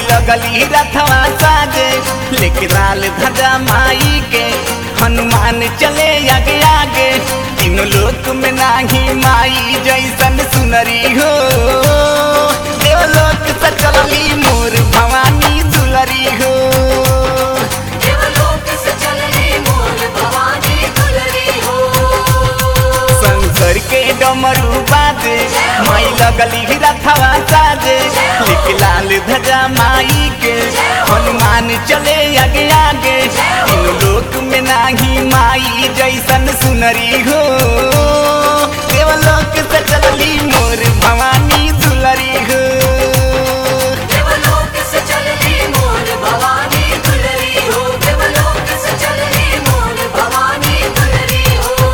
लगली रथवा साजे लेके लाल ध्वजा माई के हनुमान चले आगे आगे तीनों लोक में नाही माई जैसन सुनरी हो देवलोक से चलली मोर भवानी दुलरी हो देवलोक से चलनी मोर भवानी दुलरी हो शंकर के डमरू बाजे माई लगली रथवा साजे लिख लाल ध्वजा माई के हनुमान चले आगे आगे इन लोक में नाही माई जैसन सुनरी हो देवलोक से चलली मोर भवानी दुलरी हो देवलोक से चलनी मोर भवानी दुलरी हो देवलोक से चलनी मोर भवानी दुलरी हो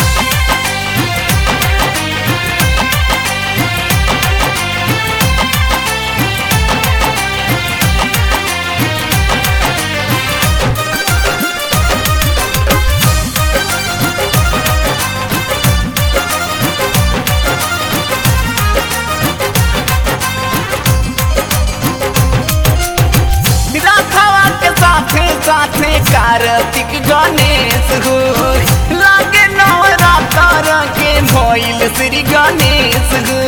रखवा के साथे साथे कार्तिक गणेश हो लागे नवरात्र के भइल श्री गणेश हो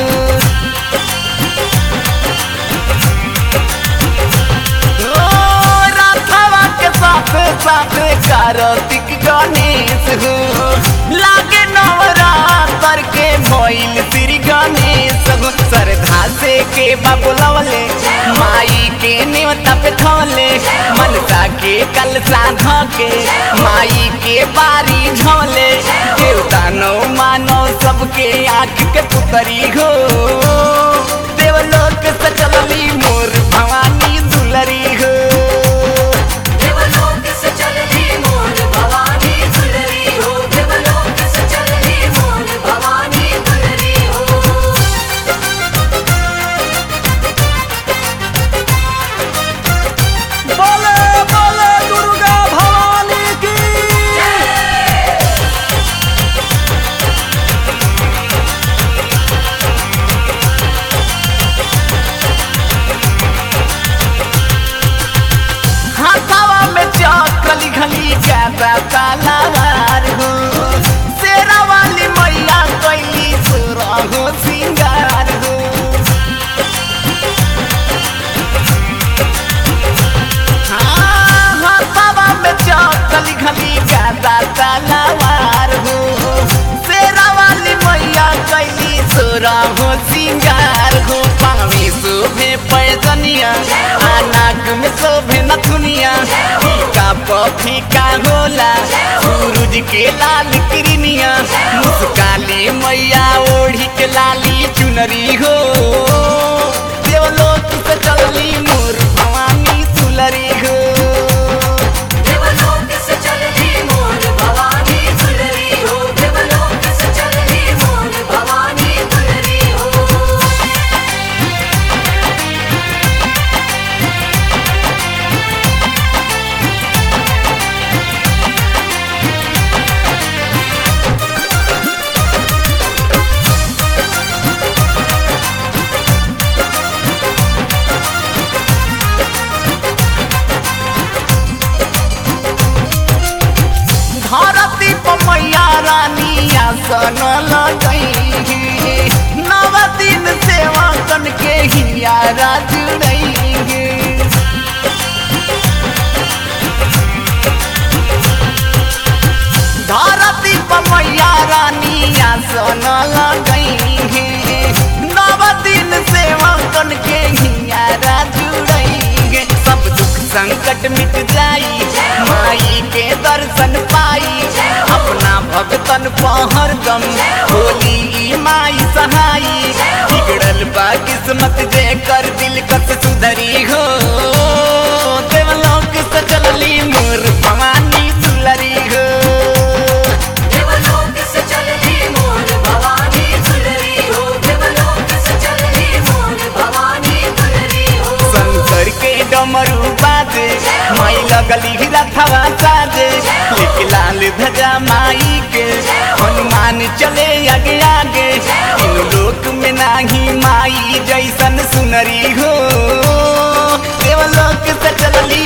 ओ, रथवा के साथे साथे कार्तिक गणेश हो लागे नवरात्र के भइल श्री गणेश हो श्रद्धा से के बाबुलवले माई के नेवता पे थोले मनसा के कल साध के माई के बारी झोले देवता नो मानो सबके आँख के पुतरी हो देवलोक से चलली मोर भवानी दुलरी हो देवलोक से चलनी मोर भवानी दुलरी हो देवलोक से चलनी मोर भवानी दुलरी हो बोले बोले दुर्गा भवानी की हाथावा में चौकली घली ज्यादा तालावार हो शेरा वाली मैया कैली सुरा हो सिंगार हो हाँ, हाथावा में चौकली घली ज्यादा तालावार हो शेरा वाली मैया कैली सुरा हो सिंगार हो पावी शोभे पैजनिया आ नाक में शोभे नथुनिया फीका पफीका होला सूरज के लाल किरनिया मुस्काली मैया ओढ़ी के लाली चुनरी हो देवलोक से चलली मोर भवानी दुलरी हो देवलोक से चलनी मोर भवानी दुलरी हो देवलोक से चलनी मोर भवानी दुलरी हो धरती पर मैया रानी आसन लगई नव दिन सेवा कन के हियारा जुड़ई धरती पर मैया रानी आसन लगई नव दिन सेवा कन के हियारा जुड़ई सब दुख संकट मिट जाई माई के दर्शन पाई अपना भगतन पहर दम होली ई माई सहाई बिगड़ल बा किस्मत जे कर दिल कस सुधरी हो देवलोक से चलली मोर भवानी दुलरी हो देवलोक से चलनी मोर भवानी दुलरी हो देवलोक से चलनी मोर भवानी दुलरी हो शंकर के डमरू बाजे माई लगली रथवा साजे लेके लाल ध्वजा माई के हनुमान चले आगे आगे इन लोक में नाही माई जैसन सुनरी हो देव देवलोक से चलली